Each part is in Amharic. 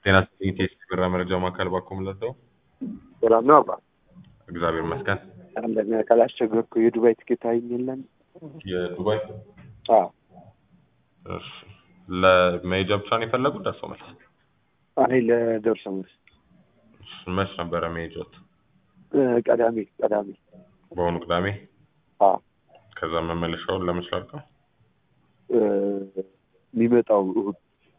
ጤና ይስጥልኝ ቴስት ብራ መረጃ ማዕከል ባኮ ምለደው ሰላም ነው አባ እግዚአብሔር ይመስገን። አንደኛ ካላስቸገርኩ የዱባይ ትኬት አይኝለን የዱባይ አዎ እሺ፣ ለመሄጃ ብቻ ነው የፈለጉት? ደርሶ መልስ አይ ለደርሶ መልስ እሺ፣ መች ነበረ መሄጃት? እ፣ ቀዳሜ ቀዳሜ በአሁኑ ቅዳሜ። አዎ ከዛ መመለሻውን ለመች ላድርገው? እ፣ የሚመጣው እሑድ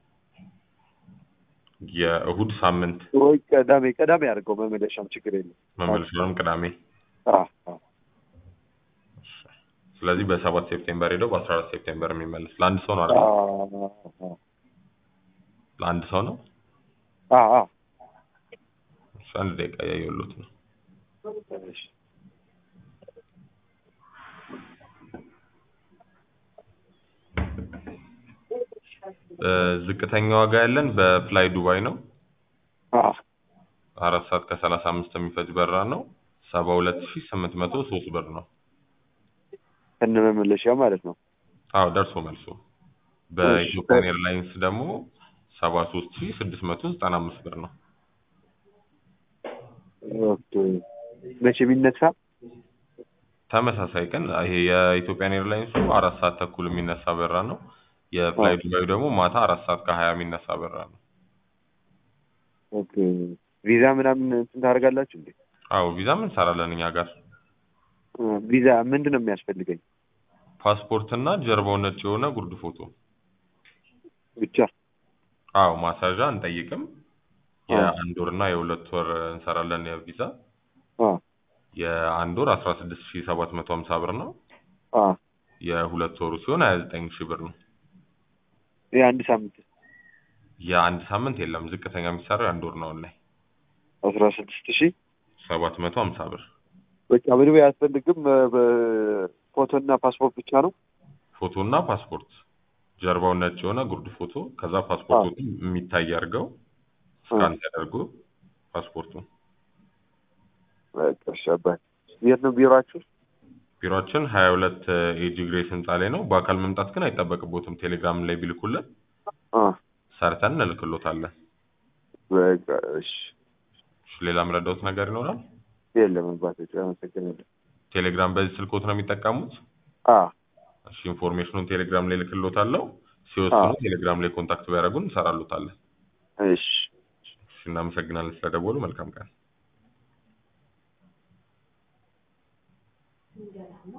የእሁድ ሳምንት ወይ ቀዳሜ ቀዳሜ አድርገው መመለሻም ችግር የለም መመለሻውንም ቅዳሜ። አዎ አዎ እሺ። ስለዚህ በሰባት ሴፕቴምበር ሄደው በአስራ አራት ሴፕቴምበር የሚመለስ ለአንድ ሰው ነው አይደል? አዎ አዎ ለአንድ ሰው ነው። አዎ አዎ እሺ፣ አንድ ደቂቃ እያየሁሎት ነው። እሺ እ፣ ዝቅተኛ ዋጋ ያለን በፍላይ ዱባይ ነው። አዎ አራት ሰዓት ከሰላሳ አምስት የሚፈጅ በረራ ነው። ሰባ ሁለት ሺ ስምንት መቶ ሶስት ብር ነው። ከነ መመለሻ ማለት ነው አዎ ደርሶ መልሶ። በኢትዮጵያን ኤርላይንስ ደግሞ ሰባ ሶስት ሺ ስድስት መቶ ዘጠና አምስት ብር ነው። ኦኬ መቼ የሚነሳ ተመሳሳይ ቀን ይሄ የኢትዮጵያን ኤርላይንሱ አራት ሰዓት ተኩል የሚነሳ በረራ ነው። የፍላይ ዱባዩ ደግሞ ማታ አራት ሰዓት ከሀያ የሚነሳ በረራ ነው። ኦኬ ቪዛ ምናምን እንትን ታደርጋላችሁ እንዴ አዎ ቪዛም እንሰራለን እኛ ጋር። እ፣ ቪዛ ምንድን ነው የሚያስፈልገኝ ፓስፖርት እና ጀርባው ነጭ የሆነ ጉርድ ፎቶ። ብቻ አዎ ማሳዣ አንጠይቅም። የአንድ ወር እና የሁለት ወር እንሰራለን የቪዛ አ የአንድ ወር አስራ ስድስት ሺ ሰባት መቶ ሀምሳ ብር ነው። አ የሁለት ወሩ ሲሆን ሀያ ዘጠኝ ሺህ ብር ነው። የአንድ ሳምንት የአንድ ሳምንት የለም። ዝቅተኛ የሚሰራው የአንድ ወር ነው ላይ አስራ ስድስት ሺህ ሰባት መቶ ሀምሳ ብር በቃ ምንም አያስፈልግም። በፎቶና ፓስፖርት ብቻ ነው። ፎቶ እና ፓስፖርት ጀርባው ነጭ የሆነ ጉርድ ፎቶ ከዛ ፓስፖርቱ የሚታይ አድርገው ስካን ተደርጎ ፓስፖርቱ በቃ እሺ አባይ የት ነው ቢሮአችሁ? ቢሮችን ሀያ ሁለት ኤጂ ግሬስ ህንፃ ላይ ነው። በአካል መምጣት ግን አይጠበቅቦትም። ቴሌግራም ላይ ቢልኩልን አ ሰርተን እንልክሎታለን። በቃ እሺ እሺ፣ ሌላ ምረዳውት ነገር ይኖራል? የለም አባቶች አመሰግናለሁ። ቴሌግራም በዚህ ስልኮት ነው የሚጠቀሙት? አ እሺ፣ ኢንፎርሜሽኑን ቴሌግራም ላይ ልክሎታለሁ። ሲወስኑ አዎ። ቴሌግራም ላይ ኮንታክት ቢያደርጉን እንሰራሉታለን። እሺ እሺ፣ እናመሰግናለን ስለደወሉ። መልካም ቀን